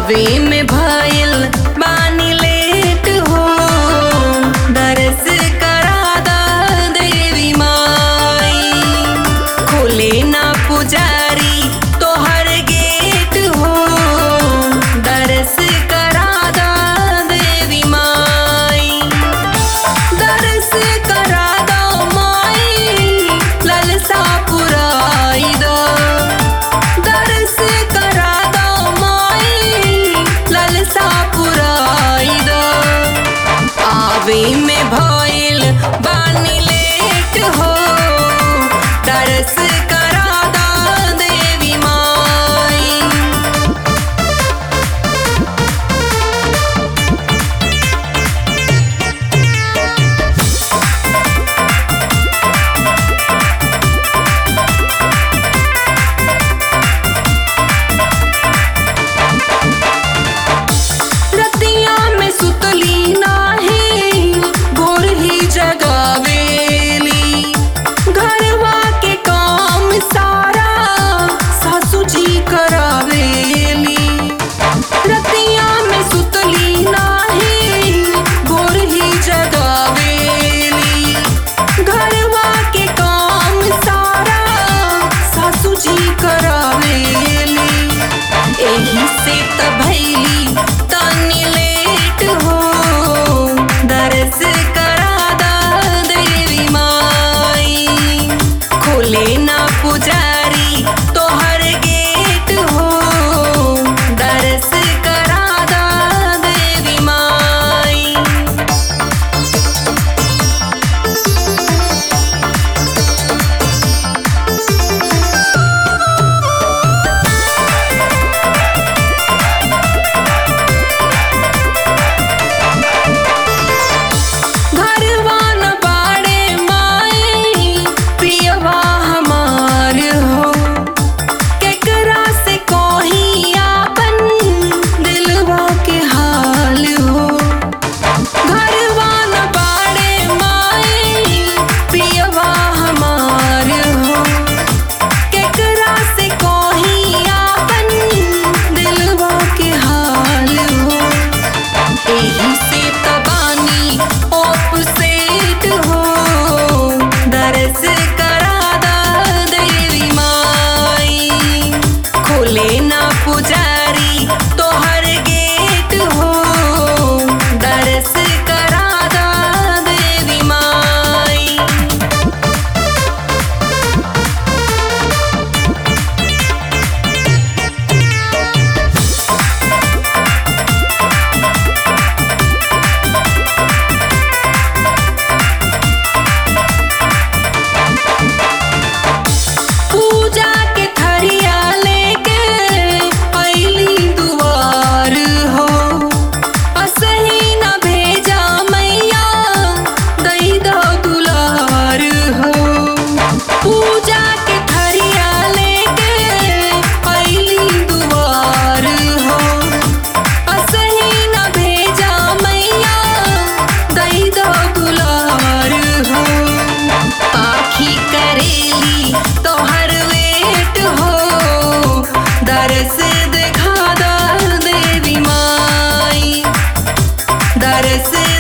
आवे में भइल बानी लेट हो दरस करा दा देवी माई खोले ना पुजारी तोहर गेट हो दरस करा दा देवी माई दरस करा दो माई ललसा पुराई दो दरस करा दो माई ललसा पुराई दो आवे में भइल बानी लेट हो दरस करा दा देवी माई रतिया में सुतली नाही भोर ही जगावेली घरवा के काम सारा सासू जी करावेली रतिया में सुतली नाही भोर ही जगावेली घरवा के काम सारा सासू जी करावेली एही से त भैली तनी लेट हो दरस करा दा देवी माई खोले ना पुजारी तोहर गेट हो दरस करा दा देवी माई घरवा न बाड़े माई पियवा हमार हो केकरा से कोही आपन दिलवा के हाल हो घरवा न बाड़े माई पियवा हमार हो केकरा से कोही आपन दिलवा के हाल हो एही से तबानी ओप सेट हो दरस करा दा देवी माई खोले ना पुजारी तोहर गेट हो दरस करा दा देवी माई पूजा के थरिया लेके अइली दुआर हो असही न भेजा मैया दई दो दुलार हो पूजा के थरिया लेके अइली दुआर हो असही न भेजा मैया दई दो दुलार हो आखी करेली तोहर वेट हो दरस दिखा दा देवी माई दरस